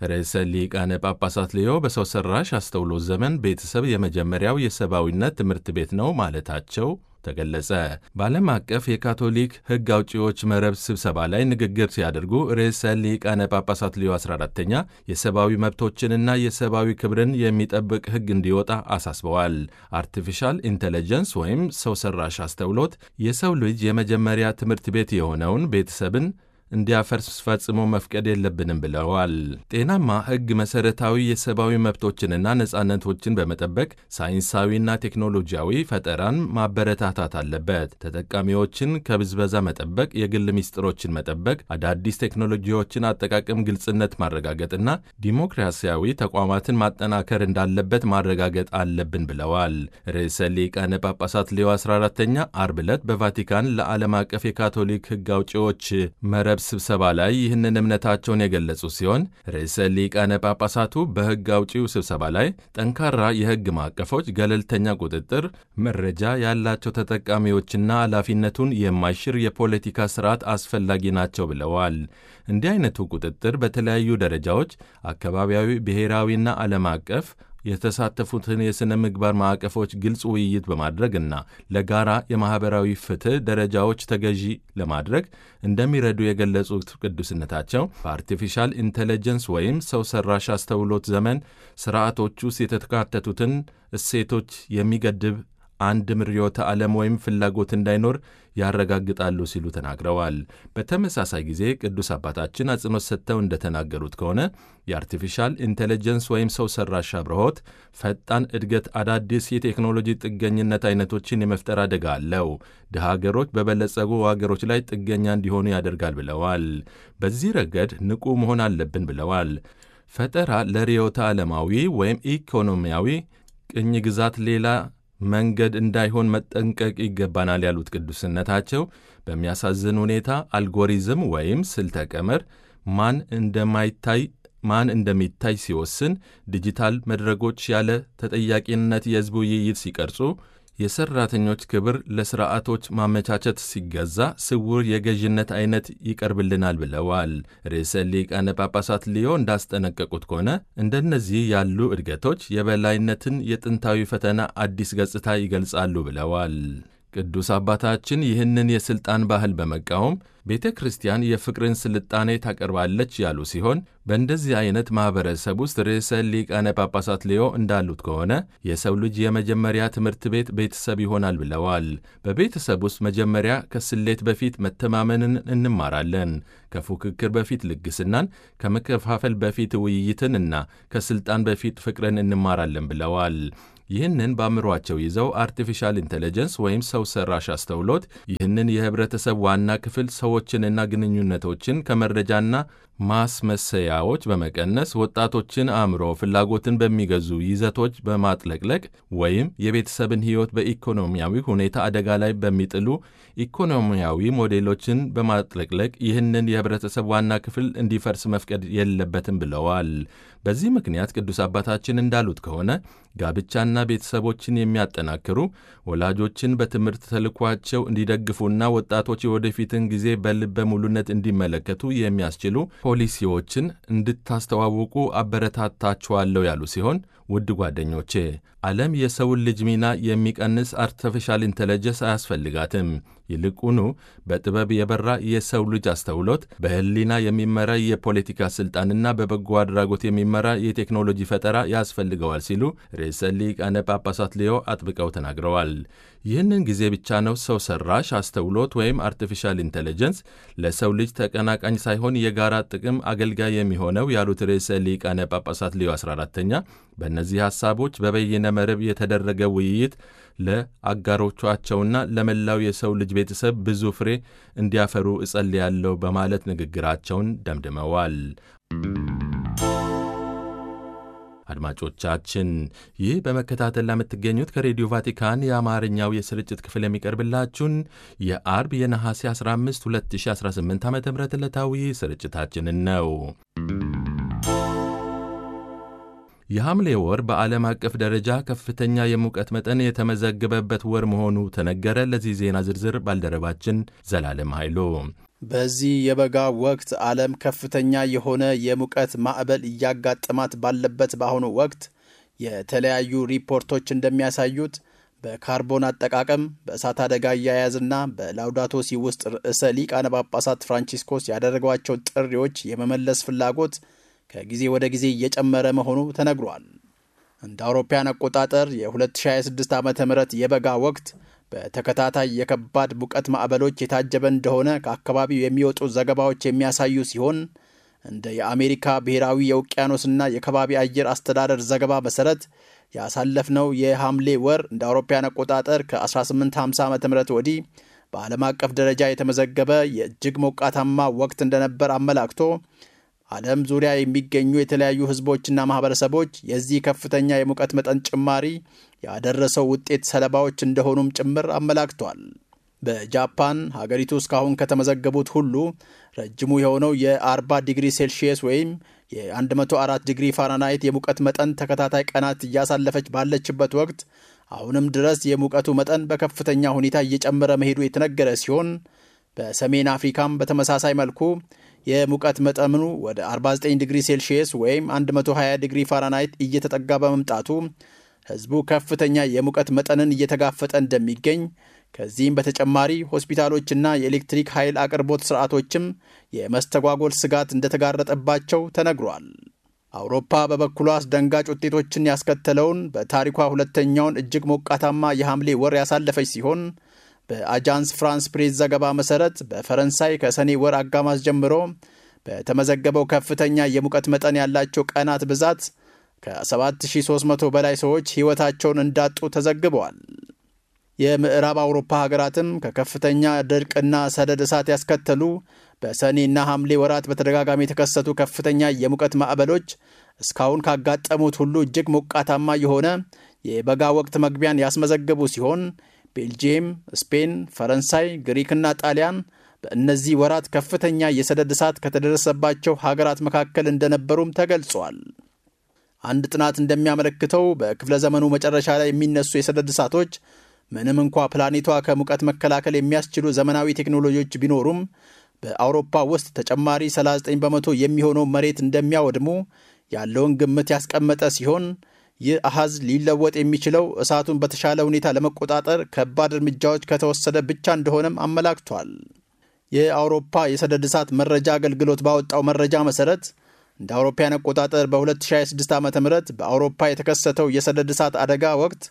ርዕሰ ሊቃነ ጳጳሳት ሌዮ በሰው ሠራሽ አስተውሎት ዘመን ቤተሰብ የመጀመሪያው የሰብአዊነት ትምህርት ቤት ነው ማለታቸው ተገለጸ። በዓለም አቀፍ የካቶሊክ ሕግ አውጪዎች መረብ ስብሰባ ላይ ንግግር ሲያደርጉ ርዕሰ ሊቃነ ጳጳሳት ሌዮ 14ተኛ የሰብአዊ መብቶችንና የሰብአዊ ክብርን የሚጠብቅ ሕግ እንዲወጣ አሳስበዋል። አርቲፊሻል ኢንቴሊጀንስ ወይም ሰው ሠራሽ አስተውሎት የሰው ልጅ የመጀመሪያ ትምህርት ቤት የሆነውን ቤተሰብን እንዲያፈርስ ፈጽሞ መፍቀድ የለብንም ብለዋል። ጤናማ ሕግ መሠረታዊ የሰብአዊ መብቶችንና ነጻነቶችን በመጠበቅ ሳይንሳዊና ቴክኖሎጂያዊ ፈጠራን ማበረታታት አለበት። ተጠቃሚዎችን ከብዝበዛ መጠበቅ፣ የግል ምስጢሮችን መጠበቅ፣ አዳዲስ ቴክኖሎጂዎችን አጠቃቀም ግልጽነት ማረጋገጥና ዲሞክራሲያዊ ተቋማትን ማጠናከር እንዳለበት ማረጋገጥ አለብን ብለዋል። ርዕሰ ሊቃነ ጳጳሳት ሌዮ 14ተኛ አርብ ዕለት በቫቲካን ለዓለም አቀፍ የካቶሊክ ሕግ አውጪዎች መረብ ስብሰባ ላይ ይህንን እምነታቸውን የገለጹ ሲሆን ርዕሰ ሊቃነ ጳጳሳቱ በሕግ አውጪው ስብሰባ ላይ ጠንካራ የሕግ ማዕቀፎች፣ ገለልተኛ ቁጥጥር፣ መረጃ ያላቸው ተጠቃሚዎችና ኃላፊነቱን የማይሽር የፖለቲካ ስርዓት አስፈላጊ ናቸው ብለዋል። እንዲህ አይነቱ ቁጥጥር በተለያዩ ደረጃዎች አካባቢያዊ፣ ብሔራዊና ዓለም አቀፍ የተሳተፉትን የሥነ ምግባር ማዕቀፎች ግልጽ ውይይት በማድረግና ለጋራ የማኅበራዊ ፍትሕ ደረጃዎች ተገዢ ለማድረግ እንደሚረዱ የገለጹት ቅዱስነታቸው በአርቲፊሻል ኢንቴሊጀንስ ወይም ሰው ሠራሽ አስተውሎት ዘመን ሥርዓቶች ውስጥ የተካተቱትን እሴቶች የሚገድብ አንድም ርዕዮተ ዓለም ወይም ፍላጎት እንዳይኖር ያረጋግጣሉ ሲሉ ተናግረዋል። በተመሳሳይ ጊዜ ቅዱስ አባታችን አጽንኦት ሰጥተው እንደተናገሩት ከሆነ የአርቲፊሻል ኢንቴሊጀንስ ወይም ሰው ሠራሽ አብርሆት ፈጣን እድገት አዳዲስ የቴክኖሎጂ ጥገኝነት አይነቶችን የመፍጠር አደጋ አለው። ድሃ ሀገሮች በበለጸጉ ሀገሮች ላይ ጥገኛ እንዲሆኑ ያደርጋል ብለዋል። በዚህ ረገድ ንቁ መሆን አለብን ብለዋል። ፈጠራ ለርዕዮተ ዓለማዊ ወይም ኢኮኖሚያዊ ቅኝ ግዛት ሌላ መንገድ እንዳይሆን መጠንቀቅ ይገባናል ያሉት ቅዱስነታቸው በሚያሳዝን ሁኔታ አልጎሪዝም ወይም ስልተ ቀመር ማን እንደማይታይ ማን እንደሚታይ ሲወስን፣ ዲጂታል መድረኮች ያለ ተጠያቂነት የሕዝብ ውይይት ሲቀርጹ፣ የሰራተኞች ክብር ለስርዓቶች ማመቻቸት ሲገዛ ስውር የገዥነት አይነት ይቀርብልናል ብለዋል። ርዕሰ ሊቃነ ጳጳሳት ሊዮ እንዳስጠነቀቁት ከሆነ እንደነዚህ ያሉ እድገቶች የበላይነትን የጥንታዊ ፈተና አዲስ ገጽታ ይገልጻሉ ብለዋል። ቅዱስ አባታችን ይህንን የሥልጣን ባህል በመቃወም ቤተ ክርስቲያን የፍቅርን ስልጣኔ ታቀርባለች ያሉ ሲሆን በእንደዚህ አይነት ማኅበረሰብ ውስጥ ርዕሰ ሊቃነ ጳጳሳት ሌዮ እንዳሉት ከሆነ የሰው ልጅ የመጀመሪያ ትምህርት ቤት ቤተሰብ ይሆናል ብለዋል። በቤተሰብ ውስጥ መጀመሪያ ከስሌት በፊት መተማመንን እንማራለን። ከፉክክር በፊት ልግስናን፣ ከመከፋፈል በፊት ውይይትን እና ከሥልጣን በፊት ፍቅርን እንማራለን ብለዋል። ይህንን በአእምሯቸው ይዘው አርቲፊሻል ኢንቴሊጀንስ ወይም ሰው ሰራሽ አስተውሎት ይህንን የህብረተሰብ ዋና ክፍል ሰዎችንና ግንኙነቶችን ከመረጃና ማስመሰያዎች በመቀነስ ወጣቶችን አእምሮ ፍላጎትን በሚገዙ ይዘቶች በማጥለቅለቅ ወይም የቤተሰብን ሕይወት በኢኮኖሚያዊ ሁኔታ አደጋ ላይ በሚጥሉ ኢኮኖሚያዊ ሞዴሎችን በማጥለቅለቅ ይህንን የህብረተሰብ ዋና ክፍል እንዲፈርስ መፍቀድ የለበትም ብለዋል። በዚህ ምክንያት ቅዱስ አባታችን እንዳሉት ከሆነ ጋብቻና ቤተሰቦችን የሚያጠናክሩ ወላጆችን በትምህርት ተልኳቸው እንዲደግፉና ወጣቶች የወደፊትን ጊዜ በልበ ሙሉነት እንዲመለከቱ የሚያስችሉ ፖሊሲዎችን እንድታስተዋውቁ አበረታታችኋለሁ ያሉ ሲሆን ውድ ጓደኞቼ ዓለም የሰውን ልጅ ሚና የሚቀንስ አርቲፊሻል ኢንቴሊጀንስ አያስፈልጋትም። ይልቁኑ በጥበብ የበራ የሰው ልጅ አስተውሎት፣ በህሊና የሚመራ የፖለቲካ ስልጣንና በበጎ አድራጎት የሚመራ የቴክኖሎጂ ፈጠራ ያስፈልገዋል ሲሉ ርዕሰ ሊቃነ ጳጳሳት ሌዮ አጥብቀው ተናግረዋል። ይህንን ጊዜ ብቻ ነው ሰው ሰራሽ አስተውሎት ወይም አርቲፊሻል ኢንቴሊጀንስ ለሰው ልጅ ተቀናቃኝ ሳይሆን የጋራ ጥቅም አገልጋይ የሚሆነው ያሉት ርዕሰ ሊቃነ ጳጳሳት ሌዮ 14ተኛ በእነዚህ ሐሳቦች በበይነ መረብ የተደረገ ውይይት ለአጋሮቻቸውና ለመላው የሰው ልጅ ቤተሰብ ብዙ ፍሬ እንዲያፈሩ እጸልያለሁ በማለት ንግግራቸውን ደምድመዋል። አድማጮቻችን ይህ በመከታተል ለምትገኙት ከሬዲዮ ቫቲካን የአማርኛው የስርጭት ክፍል የሚቀርብላችሁን የአርብ የነሐሴ 15 2018 ዓ ም ዕለታዊ ስርጭታችንን ነው። የሐምሌ ወር በዓለም አቀፍ ደረጃ ከፍተኛ የሙቀት መጠን የተመዘገበበት ወር መሆኑ ተነገረ። ለዚህ ዜና ዝርዝር ባልደረባችን ዘላለም ኃይሎ በዚህ የበጋ ወቅት ዓለም ከፍተኛ የሆነ የሙቀት ማዕበል እያጋጠማት ባለበት በአሁኑ ወቅት የተለያዩ ሪፖርቶች እንደሚያሳዩት በካርቦን አጠቃቀም በእሳት አደጋ አያያዝና በላውዳቶ ሲ ውስጥ ርዕሰ ሊቃነ ጳጳሳት ፍራንቺስኮስ ያደረጓቸው ጥሪዎች የመመለስ ፍላጎት ከጊዜ ወደ ጊዜ እየጨመረ መሆኑ ተነግሯል። እንደ አውሮፓያን አቆጣጠር የ2026 ዓ ም የበጋ ወቅት በተከታታይ የከባድ ሙቀት ማዕበሎች የታጀበ እንደሆነ ከአካባቢው የሚወጡ ዘገባዎች የሚያሳዩ ሲሆን እንደ የአሜሪካ ብሔራዊ የውቅያኖስና የከባቢ አየር አስተዳደር ዘገባ መሠረት ያሳለፍነው የሐምሌ ወር እንደ አውሮፓያን አቆጣጠር ከ1850 ዓ ም ወዲህ በዓለም አቀፍ ደረጃ የተመዘገበ የእጅግ ሞቃታማ ወቅት እንደነበር አመላክቶ ዓለም ዙሪያ የሚገኙ የተለያዩ ሕዝቦችና ማኅበረሰቦች የዚህ ከፍተኛ የሙቀት መጠን ጭማሪ ያደረሰው ውጤት ሰለባዎች እንደሆኑም ጭምር አመላክቷል። በጃፓን ሀገሪቱ እስካሁን ከተመዘገቡት ሁሉ ረጅሙ የሆነው የ40 ዲግሪ ሴልሺየስ ወይም የ104 ዲግሪ ፋራናይት የሙቀት መጠን ተከታታይ ቀናት እያሳለፈች ባለችበት ወቅት አሁንም ድረስ የሙቀቱ መጠን በከፍተኛ ሁኔታ እየጨመረ መሄዱ የተነገረ ሲሆን በሰሜን አፍሪካም በተመሳሳይ መልኩ የሙቀት መጠኑ ወደ 49 ዲግሪ ሴልሺየስ ወይም 120 ዲግሪ ፋራናይት እየተጠጋ በመምጣቱ ሕዝቡ ከፍተኛ የሙቀት መጠንን እየተጋፈጠ እንደሚገኝ ከዚህም በተጨማሪ ሆስፒታሎችና የኤሌክትሪክ ኃይል አቅርቦት ስርዓቶችም የመስተጓጎል ስጋት እንደተጋረጠባቸው ተነግሯል። አውሮፓ በበኩሏ አስደንጋጭ ውጤቶችን ያስከተለውን በታሪኳ ሁለተኛውን እጅግ ሞቃታማ የሐምሌ ወር ያሳለፈች ሲሆን በአጃንስ ፍራንስ ፕሬስ ዘገባ መሠረት በፈረንሳይ ከሰኔ ወር አጋማሽ ጀምሮ በተመዘገበው ከፍተኛ የሙቀት መጠን ያላቸው ቀናት ብዛት ከ7300 በላይ ሰዎች ሕይወታቸውን እንዳጡ ተዘግበዋል። የምዕራብ አውሮፓ ሀገራትም ከከፍተኛ ድርቅና ሰደድ እሳት ያስከተሉ በሰኔና ሐምሌ ወራት በተደጋጋሚ የተከሰቱ ከፍተኛ የሙቀት ማዕበሎች እስካሁን ካጋጠሙት ሁሉ እጅግ ሞቃታማ የሆነ የበጋ ወቅት መግቢያን ያስመዘገቡ ሲሆን ቤልጂየም፣ ስፔን፣ ፈረንሳይ፣ ግሪክና ጣሊያን በእነዚህ ወራት ከፍተኛ የሰደድ እሳት ከተደረሰባቸው ሀገራት መካከል እንደነበሩም ተገልጿል። አንድ ጥናት እንደሚያመለክተው በክፍለ ዘመኑ መጨረሻ ላይ የሚነሱ የሰደድ እሳቶች ምንም እንኳ ፕላኔቷ ከሙቀት መከላከል የሚያስችሉ ዘመናዊ ቴክኖሎጂዎች ቢኖሩም በአውሮፓ ውስጥ ተጨማሪ 39 በመቶ የሚሆነው መሬት እንደሚያወድሙ ያለውን ግምት ያስቀመጠ ሲሆን ይህ አሃዝ ሊለወጥ የሚችለው እሳቱን በተሻለ ሁኔታ ለመቆጣጠር ከባድ እርምጃዎች ከተወሰደ ብቻ እንደሆነም አመላክቷል። የአውሮፓ የሰደድ እሳት መረጃ አገልግሎት ባወጣው መረጃ መሠረት እንደ አውሮፓያን አቆጣጠር በ2026 ዓ ም በአውሮፓ የተከሰተው የሰደድ እሳት አደጋ ወቅት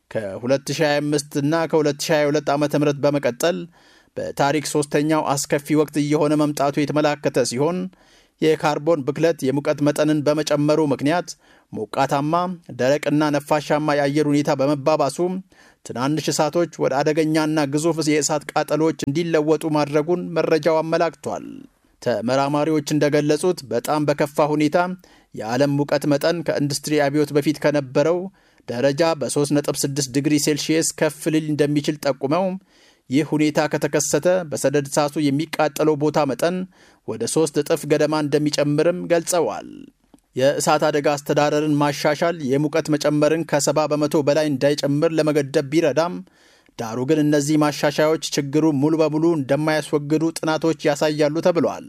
ከ2025 እና ከ2022 ዓ ም በመቀጠል በታሪክ ሦስተኛው አስከፊ ወቅት እየሆነ መምጣቱ የተመላከተ ሲሆን የካርቦን ብክለት የሙቀት መጠንን በመጨመሩ ምክንያት ሞቃታማ፣ ደረቅና ነፋሻማ የአየር ሁኔታ በመባባሱ ትናንሽ እሳቶች ወደ አደገኛና ግዙፍ የእሳት ቃጠሎች እንዲለወጡ ማድረጉን መረጃው አመላክቷል። ተመራማሪዎች እንደገለጹት በጣም በከፋ ሁኔታ የዓለም ሙቀት መጠን ከኢንዱስትሪ አብዮት በፊት ከነበረው ደረጃ በ3.6 ዲግሪ ሴልሺየስ ከፍ ሊል እንደሚችል ጠቁመው ይህ ሁኔታ ከተከሰተ በሰደድ እሳቱ የሚቃጠለው ቦታ መጠን ወደ ሦስት እጥፍ ገደማ እንደሚጨምርም ገልጸዋል። የእሳት አደጋ አስተዳደርን ማሻሻል የሙቀት መጨመርን ከሰባ በመቶ በላይ እንዳይጨምር ለመገደብ ቢረዳም ዳሩ ግን እነዚህ ማሻሻያዎች ችግሩን ሙሉ በሙሉ እንደማያስወግዱ ጥናቶች ያሳያሉ ተብሏል።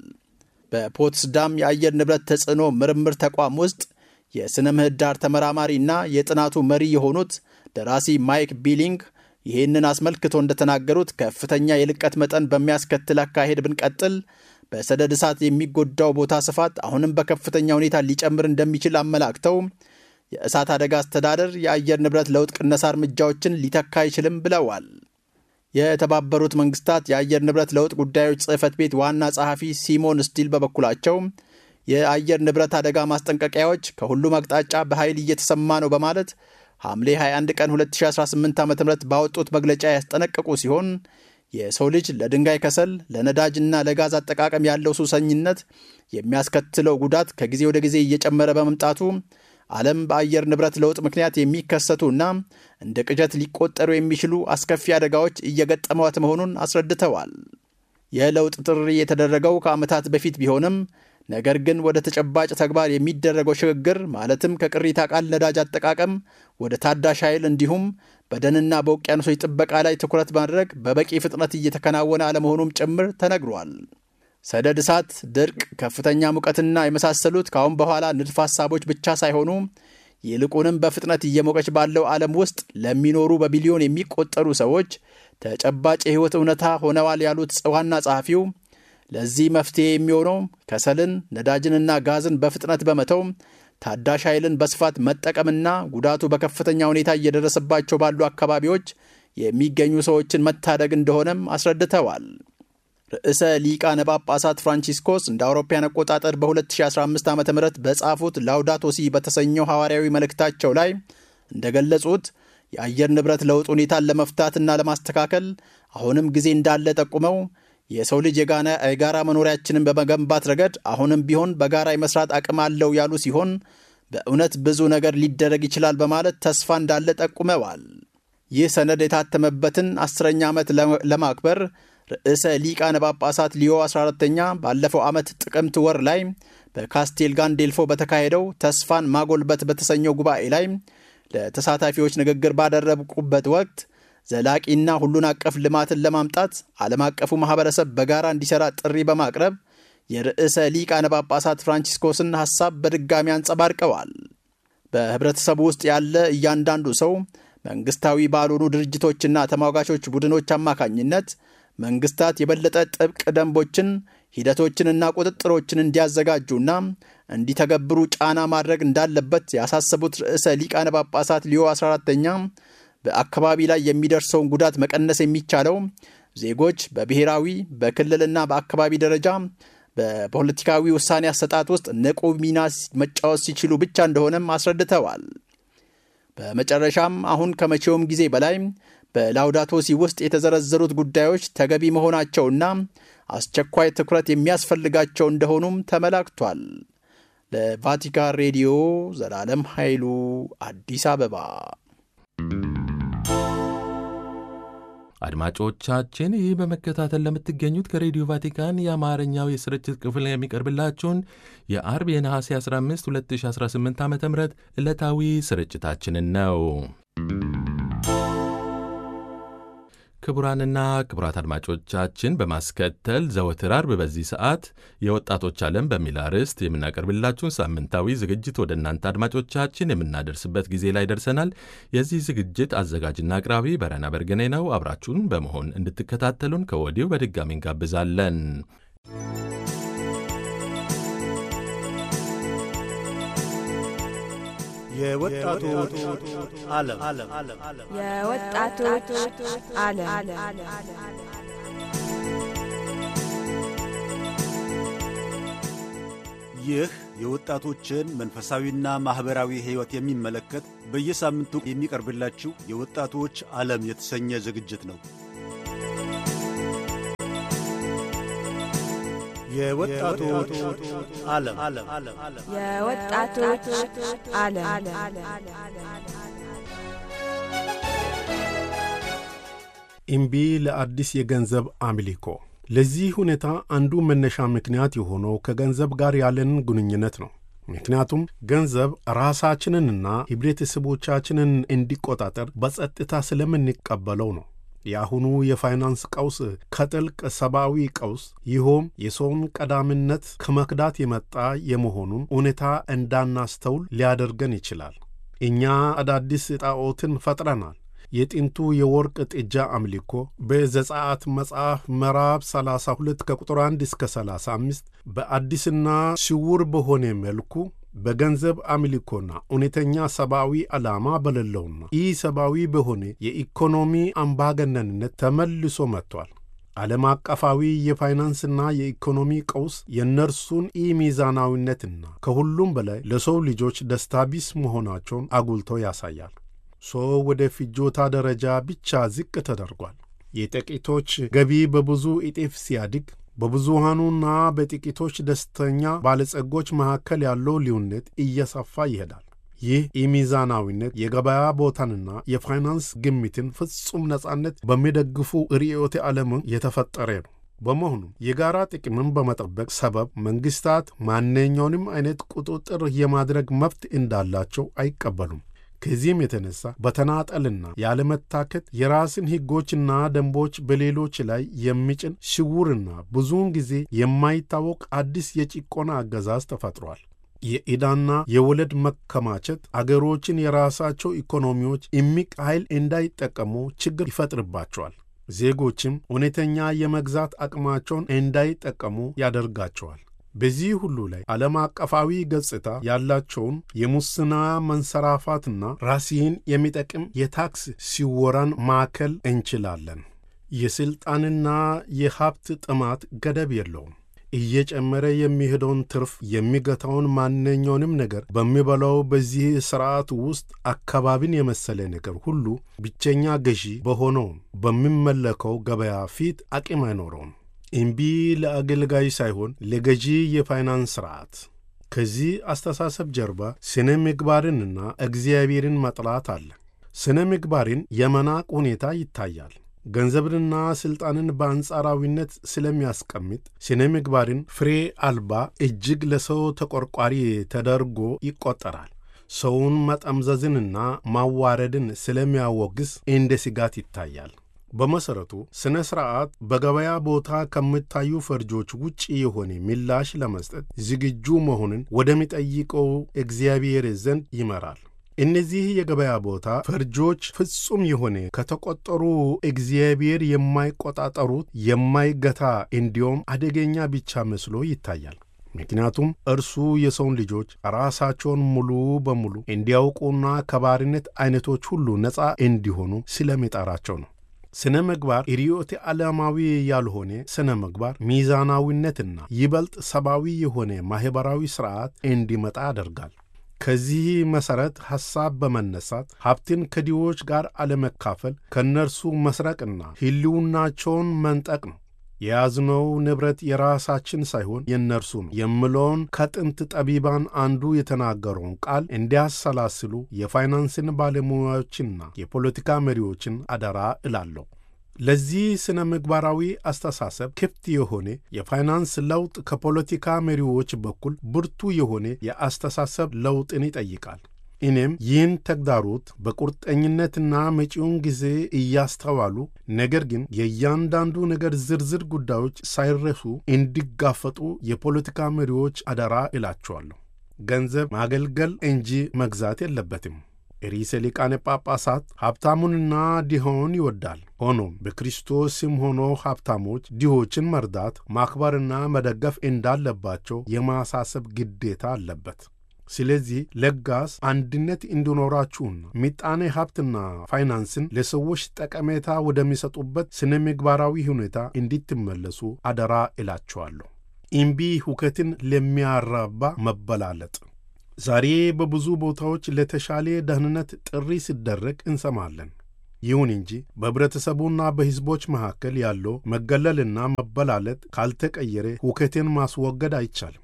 በፖትስዳም የአየር ንብረት ተጽዕኖ ምርምር ተቋም ውስጥ የሥነ ምህዳር ተመራማሪና የጥናቱ መሪ የሆኑት ደራሲ ማይክ ቢሊንግ ይህንን አስመልክቶ እንደተናገሩት ከፍተኛ የልቀት መጠን በሚያስከትል አካሄድ ብንቀጥል በሰደድ እሳት የሚጎዳው ቦታ ስፋት አሁንም በከፍተኛ ሁኔታ ሊጨምር እንደሚችል አመላክተው የእሳት አደጋ አስተዳደር የአየር ንብረት ለውጥ ቅነሳ እርምጃዎችን ሊተካ አይችልም ብለዋል። የተባበሩት መንግስታት የአየር ንብረት ለውጥ ጉዳዮች ጽሕፈት ቤት ዋና ጸሐፊ ሲሞን ስቲል በበኩላቸው የአየር ንብረት አደጋ ማስጠንቀቂያዎች ከሁሉም አቅጣጫ በኃይል እየተሰማ ነው በማለት ሐምሌ 21 ቀን 2018 ዓ ም ባወጡት መግለጫ ያስጠነቀቁ ሲሆን የሰው ልጅ ለድንጋይ ከሰል፣ ለነዳጅና ለጋዝ አጠቃቀም ያለው ሱሰኝነት የሚያስከትለው ጉዳት ከጊዜ ወደ ጊዜ እየጨመረ በመምጣቱ ዓለም በአየር ንብረት ለውጥ ምክንያት የሚከሰቱና እንደ ቅዠት ሊቆጠሩ የሚችሉ አስከፊ አደጋዎች እየገጠሟት መሆኑን አስረድተዋል። የለውጥ ጥሪ የተደረገው ከዓመታት በፊት ቢሆንም ነገር ግን ወደ ተጨባጭ ተግባር የሚደረገው ሽግግር ማለትም ከቅሪተ አካል ነዳጅ አጠቃቀም ወደ ታዳሽ ኃይል እንዲሁም በደንና በውቅያኖሶች ጥበቃ ላይ ትኩረት ማድረግ በበቂ ፍጥነት እየተከናወነ አለመሆኑም ጭምር ተነግሯል። ሰደድ እሳት፣ ድርቅ፣ ከፍተኛ ሙቀትና የመሳሰሉት ከአሁን በኋላ ንድፈ ሐሳቦች ብቻ ሳይሆኑ ይልቁንም በፍጥነት እየሞቀች ባለው ዓለም ውስጥ ለሚኖሩ በቢሊዮን የሚቆጠሩ ሰዎች ተጨባጭ የሕይወት እውነታ ሆነዋል ያሉት ዋና ጸሐፊው ለዚህ መፍትሄ የሚሆነው ከሰልን፣ ነዳጅንና ጋዝን በፍጥነት በመተው ታዳሽ ኃይልን በስፋት መጠቀምና ጉዳቱ በከፍተኛ ሁኔታ እየደረሰባቸው ባሉ አካባቢዎች የሚገኙ ሰዎችን መታደግ እንደሆነም አስረድተዋል። ርዕሰ ሊቃነ ጳጳሳት ፍራንቺስኮስ እንደ አውሮፓያን አቆጣጠር በ2015 ዓ ም በጻፉት ላውዳቶሲ በተሰኘው ሐዋርያዊ መልእክታቸው ላይ እንደገለጹት የአየር ንብረት ለውጥ ሁኔታን ለመፍታትና ለማስተካከል አሁንም ጊዜ እንዳለ ጠቁመው የሰው ልጅ የጋራ መኖሪያችንን በመገንባት ረገድ አሁንም ቢሆን በጋራ የመስራት አቅም አለው ያሉ ሲሆን በእውነት ብዙ ነገር ሊደረግ ይችላል በማለት ተስፋ እንዳለ ጠቁመዋል። ይህ ሰነድ የታተመበትን አስረኛ ዓመት ለማክበር ርዕሰ ሊቃነ ጳጳሳት ሊዮ 14ተኛ ባለፈው ዓመት ጥቅምት ወር ላይ በካስቴል ጋንዴልፎ በተካሄደው ተስፋን ማጎልበት በተሰኘው ጉባኤ ላይ ለተሳታፊዎች ንግግር ባደረጉበት ወቅት ዘላቂና ሁሉን አቀፍ ልማትን ለማምጣት ዓለም አቀፉ ማኅበረሰብ በጋራ እንዲሠራ ጥሪ በማቅረብ የርዕሰ ሊቃነ ጳጳሳት ፍራንቺስኮስን ሐሳብ በድጋሚ አንጸባርቀዋል። በኅብረተሰቡ ውስጥ ያለ እያንዳንዱ ሰው መንግሥታዊ ባልሆኑ ድርጅቶችና ተሟጋቾች ቡድኖች አማካኝነት መንግሥታት የበለጠ ጥብቅ ደንቦችን ሂደቶችንና ቁጥጥሮችን እንዲያዘጋጁና እንዲተገብሩ ጫና ማድረግ እንዳለበት ያሳሰቡት ርዕሰ ሊቃነ ጳጳሳት ሊዮ 14ተኛ በአካባቢ ላይ የሚደርሰውን ጉዳት መቀነስ የሚቻለው ዜጎች በብሔራዊ በክልልና በአካባቢ ደረጃ በፖለቲካዊ ውሳኔ አሰጣጥ ውስጥ ንቁ ሚና መጫወት ሲችሉ ብቻ እንደሆነም አስረድተዋል። በመጨረሻም አሁን ከመቼውም ጊዜ በላይ በላውዳቶሲ ውስጥ የተዘረዘሩት ጉዳዮች ተገቢ መሆናቸውና አስቸኳይ ትኩረት የሚያስፈልጋቸው እንደሆኑም ተመላክቷል። ለቫቲካን ሬዲዮ ዘላለም ኃይሉ አዲስ አበባ። አድማጮቻችን ይህ በመከታተል ለምትገኙት ከሬዲዮ ቫቲካን የአማርኛው የስርጭት ክፍል የሚቀርብላችሁን የአርብ የነሐሴ 15 2018 ዓ ም ዕለታዊ ስርጭታችንን ነው። ክቡራንና ክቡራት አድማጮቻችን በማስከተል ዘወትር አርብ በዚህ ሰዓት የወጣቶች ዓለም በሚል አርዕስት የምናቀርብላችሁን ሳምንታዊ ዝግጅት ወደ እናንተ አድማጮቻችን የምናደርስበት ጊዜ ላይ ደርሰናል። የዚህ ዝግጅት አዘጋጅና አቅራቢ በረና በርገኔ ነው። አብራችሁን በመሆን እንድትከታተሉን ከወዲሁ በድጋሚ እንጋብዛለን። የወጣቶች ዓለም የወጣቶች ዓለም ይህ የወጣቶችን መንፈሳዊና ማኅበራዊ ሕይወት የሚመለከት በየሳምንቱ የሚቀርብላችሁ የወጣቶች ዓለም የተሰኘ ዝግጅት ነው። የወጣቶች ዓለም የወጣቶች ዓለም እምቢ ለአዲስ የገንዘብ አምልኮ። ለዚህ ሁኔታ አንዱ መነሻ ምክንያት የሆነው ከገንዘብ ጋር ያለን ግንኙነት ነው። ምክንያቱም ገንዘብ ራሳችንንና ህብረተሰቦቻችንን እንዲቆጣጠር በጸጥታ ስለምንቀበለው ነው። የአሁኑ የፋይናንስ ቀውስ ከጥልቅ ሰብአዊ ቀውስ ይኸውም የሰውን ቀዳሚነት ከመክዳት የመጣ የመሆኑን ሁኔታ እንዳናስተውል ሊያደርገን ይችላል። እኛ አዳዲስ ጣዖትን ፈጥረናል። የጥንቱ የወርቅ ጥጃ አምልኮ በዘጸአት መጽሐፍ ምዕራፍ 32 ከቁጥር 1 እስከ 35 በአዲስና ስውር በሆነ መልኩ በገንዘብ አምልኮና እውነተኛ ሰብአዊ ዓላማ በሌለውና ኢ ሰብአዊ በሆነ የኢኮኖሚ አምባገነንነት ተመልሶ መጥቷል። ዓለም አቀፋዊ የፋይናንስና የኢኮኖሚ ቀውስ የእነርሱን ኢ ሚዛናዊነትና ከሁሉም በላይ ለሰው ልጆች ደስታ ቢስ መሆናቸውን አጉልቶ ያሳያል። ሰው ወደ ፍጆታ ደረጃ ብቻ ዝቅ ተደርጓል። የጥቂቶች ገቢ በብዙ እጥፍ ሲያድግ በብዙሃኑና በጥቂቶች ደስተኛ ባለጸጎች መካከል ያለው ልዩነት እየሰፋ ይሄዳል። ይህ ኢሚዛናዊነት የገበያ ቦታንና የፋይናንስ ግምትን ፍጹም ነጻነት በሚደግፉ ርዕዮተ ዓለም የተፈጠረ ነው። በመሆኑም የጋራ ጥቅምን በመጠበቅ ሰበብ መንግሥታት ማንኛውንም አይነት ቁጥጥር የማድረግ መብት እንዳላቸው አይቀበሉም። ከዚህም የተነሳ በተናጠልና ያለመታከት የራስን ሕጎችና ደንቦች በሌሎች ላይ የሚጭን ስውርና ብዙውን ጊዜ የማይታወቅ አዲስ የጭቆና አገዛዝ ተፈጥሯል። የዕዳና የወለድ መከማቸት አገሮችን የራሳቸው ኢኮኖሚዎች እምቅ ኃይል እንዳይጠቀሙ ችግር ይፈጥርባቸዋል። ዜጎችም እውነተኛ የመግዛት አቅማቸውን እንዳይጠቀሙ ያደርጋቸዋል። በዚህ ሁሉ ላይ ዓለም አቀፋዊ ገጽታ ያላቸውን የሙስና መንሰራፋትና ራስን የሚጠቅም የታክስ ሲወራን ማዕከል እንችላለን። የሥልጣንና የሀብት ጥማት ገደብ የለውም። እየጨመረ የሚሄደውን ትርፍ የሚገታውን ማንኛውንም ነገር በሚበላው በዚህ ሥርዓት ውስጥ አካባቢን የመሰለ ነገር ሁሉ ብቸኛ ገዢ በሆነው በሚመለከው ገበያ ፊት አቅም አይኖረውም። እምቢ ለአገልጋይ ሳይሆን ለገዢ የፋይናንስ ሥርዓት። ከዚህ አስተሳሰብ ጀርባ ስነ ምግባርንና እግዚአብሔርን መጥላት አለ። ስነ ምግባርን የመናቅ ሁኔታ ይታያል። ገንዘብንና ሥልጣንን በአንጻራዊነት ስለሚያስቀምጥ ስነ ምግባርን ፍሬ አልባ እጅግ ለሰው ተቆርቋሪ ተደርጎ ይቆጠራል። ሰውን መጠምዘዝንና ማዋረድን ስለሚያወግዝ እንደ ስጋት ይታያል። በመሠረቱ ሥነ ሥርዓት በገበያ ቦታ ከሚታዩ ፈርጆች ውጭ የሆነ ምላሽ ለመስጠት ዝግጁ መሆንን ወደሚጠይቀው እግዚአብሔር ዘንድ ይመራል። እነዚህ የገበያ ቦታ ፈርጆች ፍጹም የሆነ ከተቆጠሩ እግዚአብሔር የማይቆጣጠሩት የማይገታ እንዲሁም አደገኛ ብቻ መስሎ ይታያል። ምክንያቱም እርሱ የሰውን ልጆች ራሳቸውን ሙሉ በሙሉ እንዲያውቁና ከባርነት ዐይነቶች ሁሉ ነፃ እንዲሆኑ ስለሚጠራቸው ነው። ስነ ምግባር ርዕዮተ ዓለማዊ ያልሆነ ስነ ምግባር ሚዛናዊነትና ይበልጥ ሰብአዊ የሆነ ማኅበራዊ ሥርዓት እንዲመጣ ያደርጋል። ከዚህ መሠረት ሐሳብ በመነሳት ሀብትን ከድሆች ጋር አለመካፈል፣ ከእነርሱ መስረቅና ሕልውናቸውን መንጠቅ ነው። የያዝነው ንብረት የራሳችን ሳይሆን የእነርሱ ነው የምለውን ከጥንት ጠቢባን አንዱ የተናገረውን ቃል እንዲያሰላስሉ የፋይናንስን ባለሙያዎችንና የፖለቲካ መሪዎችን አደራ እላለሁ። ለዚህ ስነ ምግባራዊ አስተሳሰብ ክፍት የሆነ የፋይናንስ ለውጥ ከፖለቲካ መሪዎች በኩል ብርቱ የሆነ የአስተሳሰብ ለውጥን ይጠይቃል። እኔም ይህን ተግዳሮት በቁርጠኝነትና መጪውን ጊዜ እያስተዋሉ ነገር ግን የእያንዳንዱ ነገር ዝርዝር ጉዳዮች ሳይረሱ እንዲጋፈጡ የፖለቲካ መሪዎች አደራ እላቸዋለሁ። ገንዘብ ማገልገል እንጂ መግዛት የለበትም። ርዕሰ ሊቃነ ጳጳሳት ሀብታሙንና ድሆውን ይወዳል። ሆኖም በክርስቶስም ሆኖ ሀብታሞች ድሆችን መርዳት፣ ማክበርና መደገፍ እንዳለባቸው የማሳሰብ ግዴታ አለበት። ስለዚህ ለጋስ አንድነት እንዲኖራችሁና ምጣኔ ሀብትና ፋይናንስን ለሰዎች ጠቀሜታ ወደሚሰጡበት ስነ ምግባራዊ ሁኔታ እንዲትመለሱ አደራ እላችኋለሁ። እምቢ ሁከትን ለሚያራባ መበላለጥ ዛሬ በብዙ ቦታዎች ለተሻለ ደህንነት ጥሪ ሲደረግ እንሰማለን። ይሁን እንጂ በኅብረተሰቡና በሕዝቦች መካከል ያለው መገለልና መበላለጥ ካልተቀየረ ሁከትን ማስወገድ አይቻልም።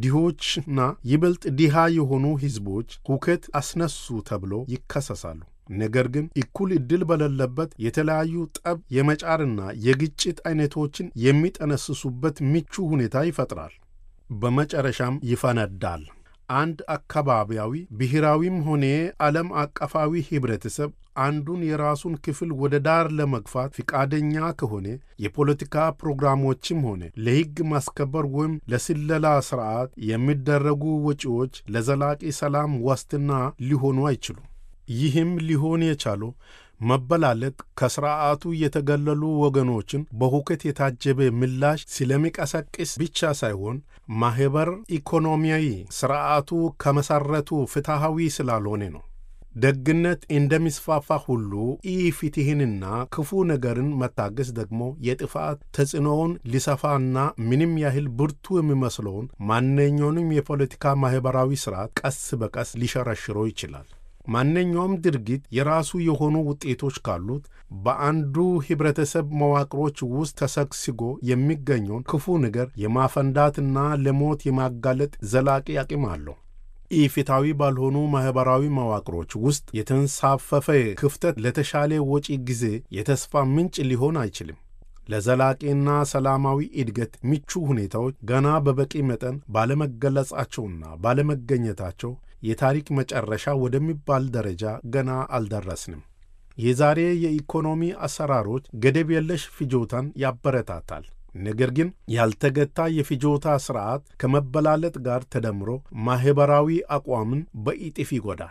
ድሆችና ይበልጥ ድሃ የሆኑ ሕዝቦች ሁከት አስነሱ ተብሎ ይከሰሳሉ። ነገር ግን እኩል ዕድል በሌለበት የተለያዩ ጠብ የመጫርና የግጭት ዐይነቶችን የሚጠነስሱበት ምቹ ሁኔታ ይፈጥራል። በመጨረሻም ይፈነዳል። አንድ አካባቢያዊ ብሔራዊም ሆነ ዓለም አቀፋዊ ኅብረተሰብ አንዱን የራሱን ክፍል ወደ ዳር ለመግፋት ፍቃደኛ ከሆነ የፖለቲካ ፕሮግራሞችም ሆነ ለሕግ ማስከበር ወይም ለስለላ ሥርዓት የሚደረጉ ወጪዎች ለዘላቂ ሰላም ዋስትና ሊሆኑ አይችሉም። ይህም ሊሆን የቻለው መበላለጥ ከሥርዓቱ የተገለሉ ወገኖችን በሁከት የታጀበ ምላሽ ስለሚቀሰቅስ ብቻ ሳይሆን ማኅበር ኢኮኖሚያዊ ሥርዓቱ ከመሠረቱ ፍትሐዊ ስላልሆነ ነው። ደግነት እንደሚስፋፋ ሁሉ ኢፍትሕንና ክፉ ነገርን መታገስ ደግሞ የጥፋት ተጽዕኖውን ሊሰፋና ምንም ያህል ብርቱ የሚመስለውን ማንኛውንም የፖለቲካ ማኅበራዊ ሥርዓት ቀስ በቀስ ሊሸረሽረው ይችላል። ማንኛውም ድርጊት የራሱ የሆኑ ውጤቶች ካሉት በአንዱ ኅብረተሰብ መዋቅሮች ውስጥ ተሰግስጎ የሚገኘውን ክፉ ነገር የማፈንዳትና ለሞት የማጋለጥ ዘላቂ አቅም አለው። ኢፍትሐዊ ባልሆኑ ማኅበራዊ መዋቅሮች ውስጥ የተንሳፈፈ ክፍተት ለተሻለ ወጪ ጊዜ የተስፋ ምንጭ ሊሆን አይችልም። ለዘላቂና ሰላማዊ እድገት ምቹ ሁኔታዎች ገና በበቂ መጠን ባለመገለጻቸውና ባለመገኘታቸው የታሪክ መጨረሻ ወደሚባል ደረጃ ገና አልደረስንም። የዛሬ የኢኮኖሚ አሰራሮች ገደብ የለሽ ፍጆታን ያበረታታል። ነገር ግን ያልተገታ የፍጆታ ሥርዓት ከመበላለጥ ጋር ተደምሮ ማኅበራዊ አቋምን በኢጥፍ ይጎዳል።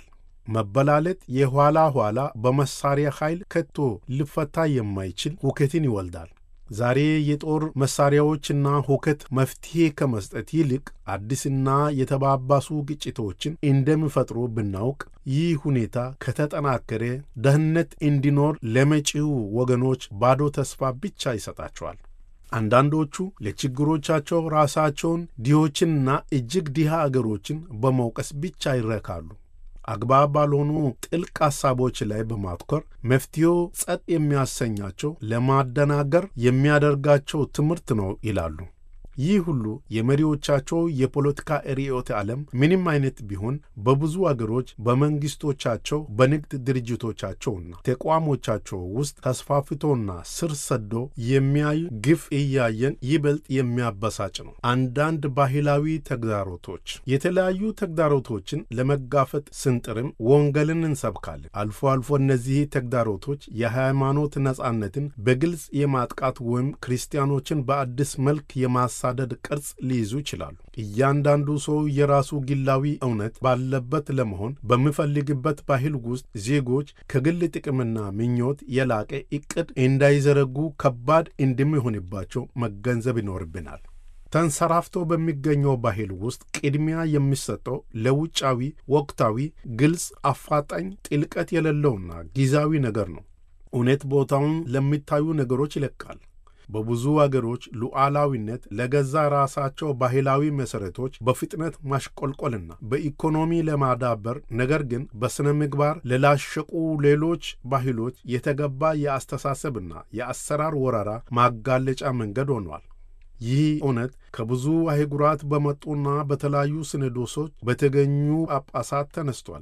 መበላለጥ የኋላ ኋላ በመሳሪያ ኃይል ከቶ ሊፈታ የማይችል ሁከትን ይወልዳል። ዛሬ የጦር መሳሪያዎችና ሁከት መፍትሔ ከመስጠት ይልቅ አዲስና የተባባሱ ግጭቶችን እንደሚፈጥሩ ብናውቅ ይህ ሁኔታ ከተጠናከረ ደህንነት እንዲኖር ለመጪው ወገኖች ባዶ ተስፋ ብቻ ይሰጣቸዋል። አንዳንዶቹ ለችግሮቻቸው ራሳቸውን ድሆችንና እጅግ ድሃ አገሮችን በመውቀስ ብቻ ይረካሉ። አግባብ ባልሆኑ ጥልቅ ሐሳቦች ላይ በማትኮር መፍትሄው ጸጥ የሚያሰኛቸው ለማደናገር የሚያደርጋቸው ትምህርት ነው ይላሉ። ይህ ሁሉ የመሪዎቻቸው የፖለቲካ ርዕዮተ ዓለም ምንም አይነት ቢሆን በብዙ አገሮች በመንግሥቶቻቸው በንግድ ድርጅቶቻቸውና ተቋሞቻቸው ውስጥ ተስፋፍቶና ስር ሰዶ የሚያዩ ግፍ እያየን ይበልጥ የሚያበሳጭ ነው። አንዳንድ ባህላዊ ተግዳሮቶች የተለያዩ ተግዳሮቶችን ለመጋፈጥ ስንጥርም ወንጌልን እንሰብካለን። አልፎ አልፎ እነዚህ ተግዳሮቶች የሃይማኖት ነጻነትን በግልጽ የማጥቃት ወይም ክርስቲያኖችን በአዲስ መልክ የማሳ ደድ ቅርጽ ሊይዙ ይችላሉ። እያንዳንዱ ሰው የራሱ ግላዊ እውነት ባለበት ለመሆን በሚፈልግበት ባህል ውስጥ ዜጎች ከግል ጥቅምና ምኞት የላቀ ዕቅድ እንዳይዘረጉ ከባድ እንደሚሆንባቸው መገንዘብ ይኖርብናል። ተንሰራፍቶ በሚገኘው ባህል ውስጥ ቅድሚያ የሚሰጠው ለውጫዊ፣ ወቅታዊ፣ ግልጽ፣ አፋጣኝ፣ ጥልቀት የሌለውና ጊዜያዊ ነገር ነው። እውነት ቦታውን ለሚታዩ ነገሮች ይለቃል። በብዙ አገሮች ሉዓላዊነት ለገዛ ራሳቸው ባህላዊ መሠረቶች በፍጥነት ማሽቆልቆልና በኢኮኖሚ ለማዳበር ነገር ግን በሥነ ምግባር ለላሸቁ ሌሎች ባህሎች የተገባ የአስተሳሰብና የአሰራር ወረራ ማጋለጫ መንገድ ሆኗል። ይህ እውነት ከብዙ አህጉራት በመጡና በተለያዩ ሲኖዶሶች በተገኙ ጳጳሳት ተነስቷል።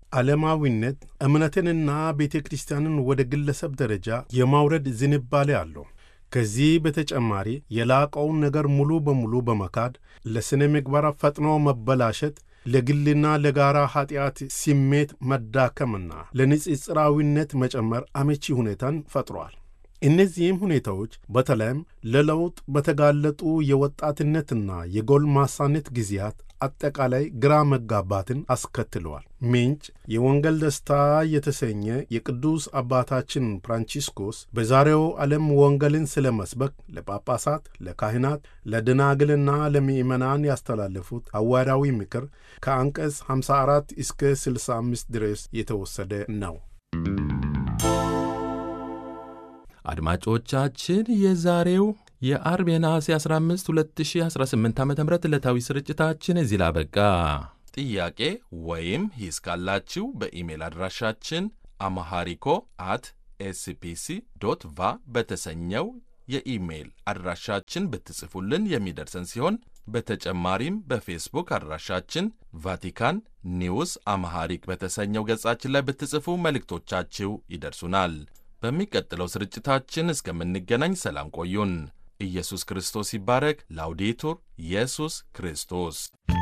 ዓለማዊነት እምነትንና ቤተ ክርስቲያንን ወደ ግለሰብ ደረጃ የማውረድ ዝንባሌ አለው። ከዚህ በተጨማሪ የላቀውን ነገር ሙሉ በሙሉ በመካድ ለሥነ ምግባር ፈጥኖ መበላሸት፣ ለግልና ለጋራ ኀጢአት ስሜት መዳከምና ለንጽጽራዊነት መጨመር አመቺ ሁኔታን ፈጥሯል። እነዚህም ሁኔታዎች በተለይም ለለውጥ በተጋለጡ የወጣትነትና የጎልማሳነት ጊዜያት አጠቃላይ ግራ መጋባትን አስከትለዋል። ምንጭ የወንጌል ደስታ የተሰኘ የቅዱስ አባታችን ፍራንቺስኮስ በዛሬው ዓለም ወንጌልን ስለ መስበክ ለጳጳሳት፣ ለካህናት፣ ለደናግልና ለምእመናን ያስተላለፉት ሐዋርያዊ ምክር ከአንቀጽ 54 እስከ 65 ድረስ የተወሰደ ነው። አድማጮቻችን የዛሬው የአርብ የነሐሴ 15 2018 ዓ ም ዕለታዊ ስርጭታችን እዚህ ላበቃ። ጥያቄ ወይም ሂስ ካላችሁ በኢሜል አድራሻችን አማሃሪኮ አት ኤስፒሲ ዶት ቫ በተሰኘው የኢሜይል አድራሻችን ብትጽፉልን የሚደርሰን ሲሆን በተጨማሪም በፌስቡክ አድራሻችን ቫቲካን ኒውስ አማሃሪክ በተሰኘው ገጻችን ላይ ብትጽፉ መልእክቶቻችሁ ይደርሱናል። በሚቀጥለው ስርጭታችን እስከምንገናኝ ሰላም ቆዩን። ኢየሱስ ክርስቶስ ይባረክ። ላውዴቱር ኢየሱስ ክርስቶስ